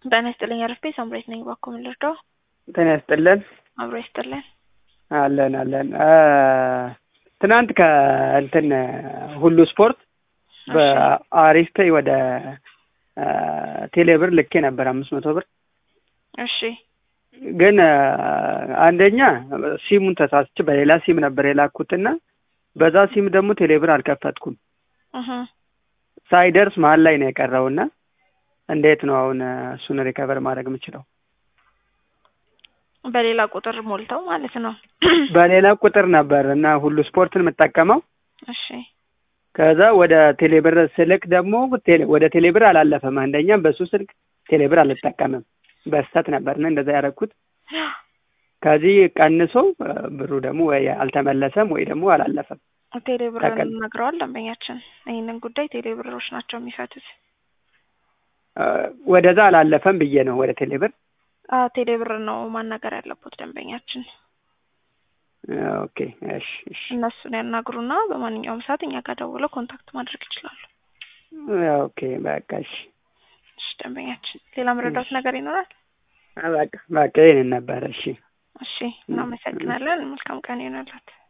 ጤና ይስጥልኝ አረፌ ሳምሬት ነኝ። እባክዎ ምን ልርዳው? ጤና ይስጥልን። አብሮ ይስጥልን። አለን አለን። ትናንት ከእንትን ሁሉ ስፖርት በአሪፍ ፔይ ወደ ቴሌ ብር ልኬ ነበር አምስት መቶ ብር እሺ ግን አንደኛ ሲሙን ተሳስቼ በሌላ ሲም ነበር የላኩትና በዛ ሲም ደግሞ ቴሌ ብር አልከፈትኩም። እህ ሳይደርስ መሀል ላይ ነው የቀረውና እንዴት ነው አሁን እሱን ሪከቨር ማድረግ የምችለው? በሌላ ቁጥር ሞልተው ማለት ነው። በሌላ ቁጥር ነበር እና ሁሉ ስፖርትን የምጠቀመው እሺ ከዛ ወደ ቴሌብር ስልክ ደግሞ ቴሌ- ወደ ቴሌብር አላለፈም። አንደኛ በሱ ስልክ ቴሌብር አልጠቀምም በስተት ነበርና እንደዛ ያደረኩት። ከዚህ ቀንሶ ብሩ ደግሞ ወይ አልተመለሰም ወይ ደግሞ አላለፈም። ቴሌብር ተቀል- ነግረዋል ደንበኛችን። ይህንን ጉዳይ ቴሌብሮች ናቸው የሚፈቱት። ወደዛ አላለፈም ብዬ ነው ወደ ቴሌብር። አዎ ቴሌብር ነው ማናገር ያለበት ደንበኛችን። ኦኬ እሺ እሺ እነሱን ያናግሩና በማንኛውም ሰዓት እኛ ጋር ደውለው ኮንታክት ማድረግ ይችላሉ። ኦኬ በቃ እሺ እሺ ደንበኛችን፣ ሌላ መረዳት ነገር ይኖራል? በቃ በቃ ይህንን ነበረ። እሺ እሺ እናመሰግናለን። መልካም ቀን ይሆንላት።